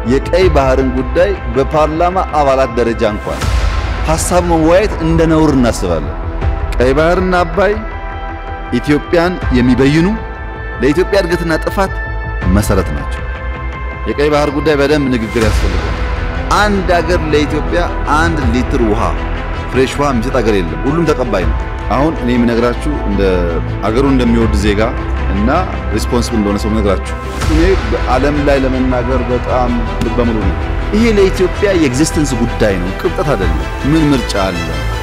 የቀይ ባህርን ጉዳይ በፓርላማ አባላት ደረጃ እንኳን ሐሳብ መወያየት እንደ ነውር እናስባለን። ቀይ ባህርና አባይ ኢትዮጵያን የሚበይኑ ለኢትዮጵያ እድገትና ጥፋት መሰረት ናቸው። የቀይ ባህር ጉዳይ በደንብ ንግግር ያስፈልጋል። አንድ አገር ለኢትዮጵያ አንድ ሊትር ውሃ ፍሬሽ ውሃ የሚሰጥ አገር የለም። ሁሉም ተቀባይ ነው። አሁን እኔ የምነግራችሁ እንደ አገሩን እንደሚወድ ዜጋ እና ሪስፖንስብል እንደሆነ ሰው ነግራችሁ እኔ በዓለም ላይ ለመናገር በጣም ልበ ሙሉ ነው። ይሄ ለኢትዮጵያ የኤግዚስተንስ ጉዳይ ነው፣ ቅብጠት አይደለም። ምን ምርጫ አለ?